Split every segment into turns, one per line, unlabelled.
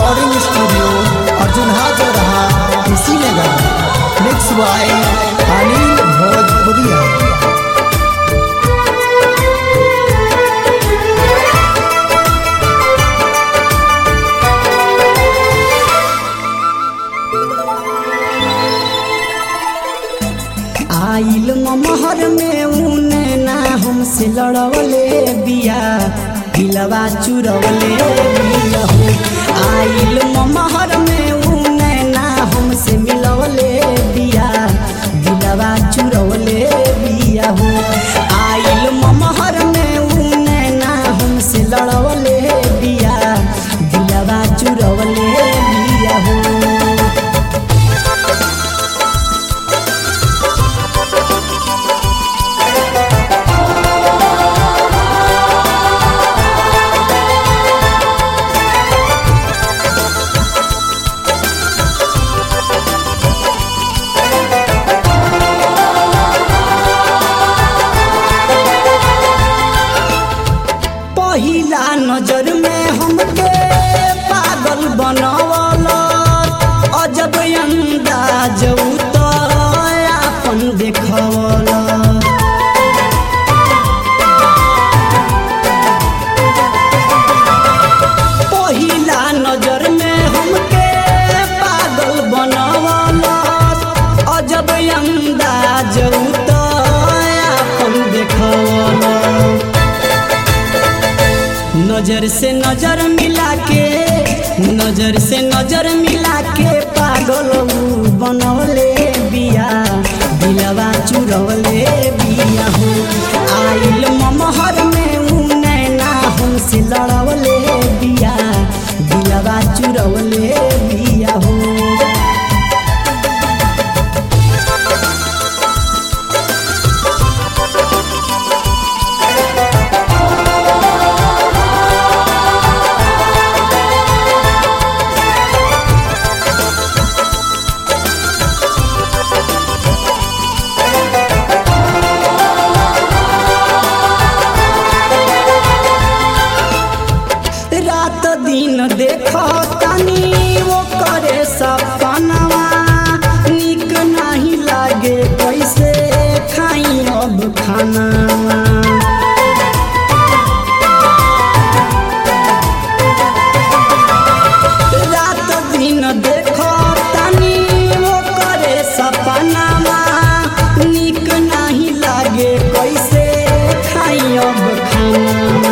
recording studio Arjun हाजर रहा Kushinagar mix by Anil भोजपुरिया
आइल महर में उने ना हमसे लड़वले बिया दिलवा चुरवले बिया हो आइल महर में उने ना हमसे मिलवले बिया दिलवा चुरवले बिया हो आइल महर में उने ना हमसे लड़वले बिया दिलवा चुरवले बिया हो पहिला नजर में हमके पागल बनवल अजब अंदाज तो अपन देखवल पहिला नजर में हमके पागल बनवल अजब अंदाज तो अपन देखवल नजर से नजर मिला के नजर से नजर मिला के पागल ऊ बनवले बिया दिलवा चुरवले बिया हो आइल ममहर में ऊ नैना हमसे लड़वले बिया दिलवा चुरवले बिया हो रात दिन देखो तनी वो करे सपनवा निक नहीं लागे कैसे खाई अब खानावा रात दिन देखो तनी वो करे सपनावा निक नहीं लागे कैसे खाई अब खानावा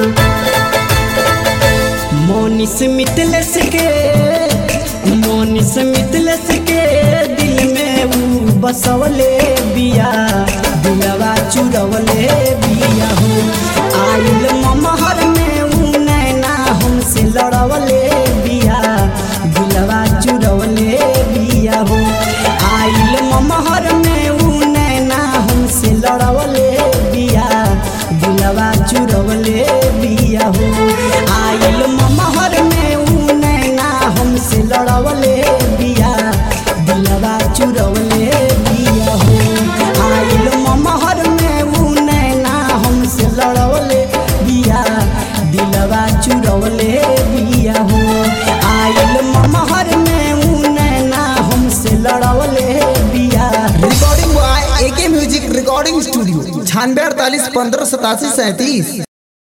मोनिस मितलस के मोनिस मितलस के दिल में ऊ बसवले बिया दिलवा चुरवले बिया हो आइल ममहर में ऊ नैना हमसे लड़वले बिया दिलवा चुरवले बिया हो आइल ममहर में ऊ नैना हमसे लड़वले बिया दिलवा चुरवले बिया हो आइल ममहर में ऊ नैना हमसे लड़वले बिया दिलवा चुरवले बिया हो आइल ममहर में ऊ नैना हमसे लड़वले बिया दिलवा चुरवले बिया हो आइल ममहर में ऊ नैना हमसे लड़वले बिया
recording by AK music recording studio छानवे अड़तालीस पंद्रह सतासी सैंतीस